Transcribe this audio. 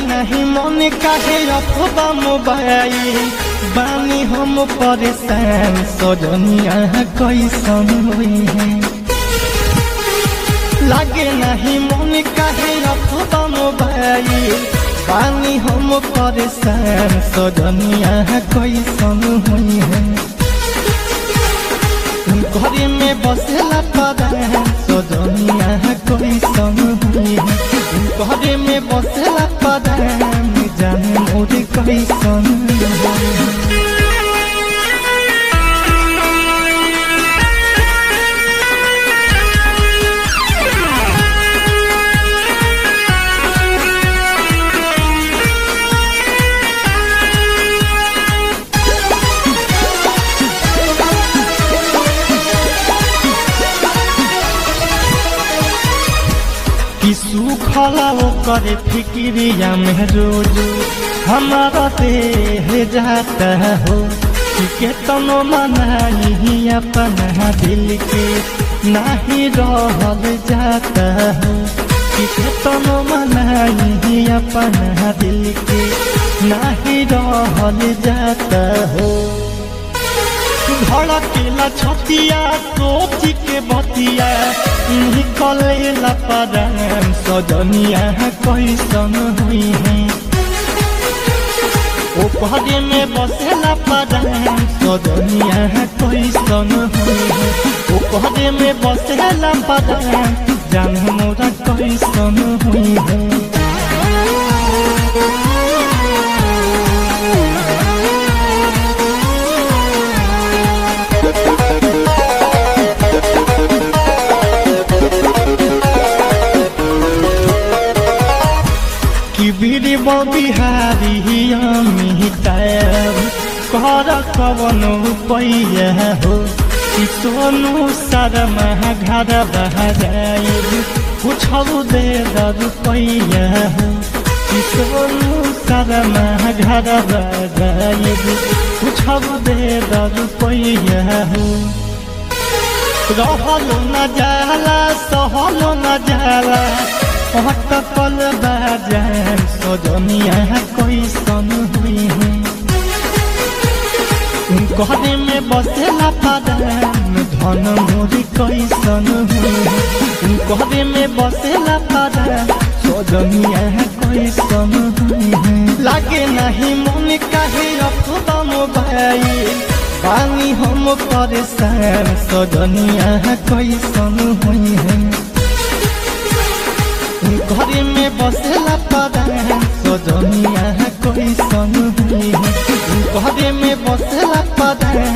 नहीं मन काहे रखबा मोबाइल बानी हम परेशान सजनिया कैसन हुई है लागे नहीं मन काहे रखबा मोबाइल बानी हम परेशान सजनिया कैसन हुई है घरे में बसेला पदान सजनिया कैसन हुई है घरे में बसेला पदान जाने मोर कैसन हुई है कि सुखला करे फिक्रिया में रोज हमारा देह जाता हो कि केतनो मनाही अपना दिल के नहीं रहल जाता हो कि केतनो मनाही अपना दिल के नहीं रहल जाता हो धड़केला छतिया सोच के बतिया निकलेला परान सजनिया कैसन हुई है ओ पहरे में बसेला परान सजनिया कैसन हुई है ओ पहरे में बसेला परान जान मोरा कैसन हुई है कि बीरी बिहारी अमिताभ कर कवन पैया हो कि सोनू शर्मा घर बहराइब कुछौ दे रुपैया हो कि सोनू शर्मा घर बहराइब कुछौ दे रुपैया हो रहलो न जाला सहलो न जाला अटकल बाजार सजनिया कैसन हुई है घरे में बसेला पदान धन मोरी कैसन हुई है घरे में बसेला पदान सजनिया कैसन हुई है लागे नहीं मन काहे रखबा मोबाइल बानी हम परेशान सजनिया कैसन हुई है घरे में बसेला पदान सजनिया कैसन हुई है घरे में बसेला पदान